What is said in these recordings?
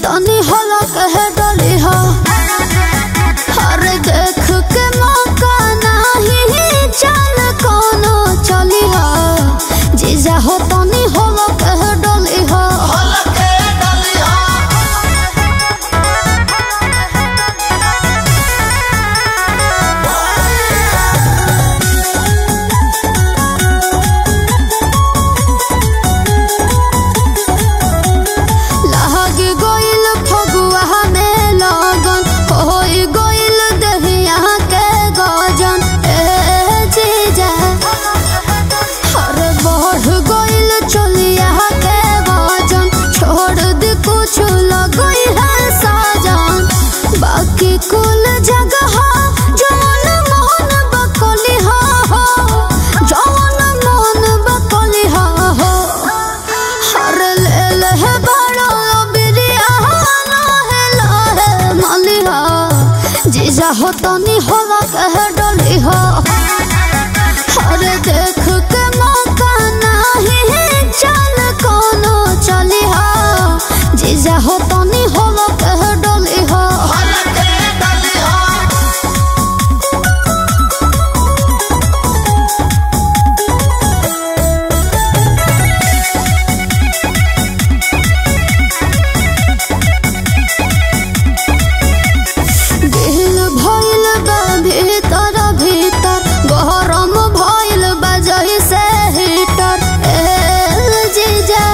तनी होला कह डली हो हर देख के मौका नहीं चल कोनो चली हो जीजा हो तनी होला कह डली हो हलके डलिया लाग गोइल फगुआ में लगन होई गोइल दहिया के गजन ए जीजा हर बढ़ गोइल चलिया के वजन छोड़ दे कुछ लगई है साजन बाकी कुल जगह जवन मन बकली हो जवन मन बकली हो हर ले ले बड़ो बिरिया लहे लहे मलिहा जीजा हो तनी होला कह डली हो हर देख के मौका नहीं चल कोनो चली हो जीजा हो तनी होला कह डली हो हलके डलिया दिल भइल बा भीतर भीतर गरम भइल बा जइसे हीटर ए जीजा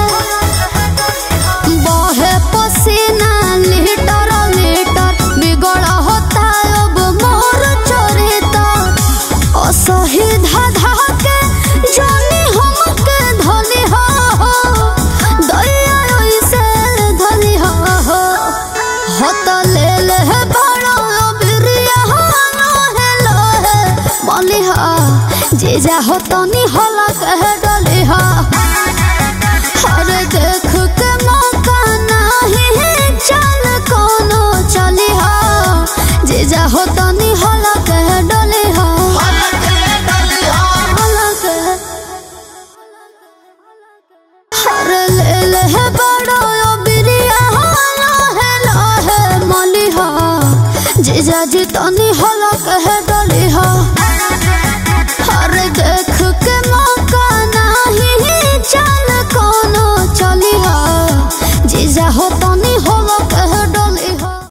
बहे पसीना लीटर लीटर बिगड़ होता अब मोर चरिता असही धाधा के जानी हमके धनी हो दया ओइसे धनी हो हत ले ले बड़ो बिरिया लोहे लोहे मलिहा जीजा हो तनी होला कह डलिहा हर देख के मौका नहीं चल कोनो चलिहा जीजा हो तनी होला कह डलिहा हलके डलिया होला कह हर ले ले बड़ो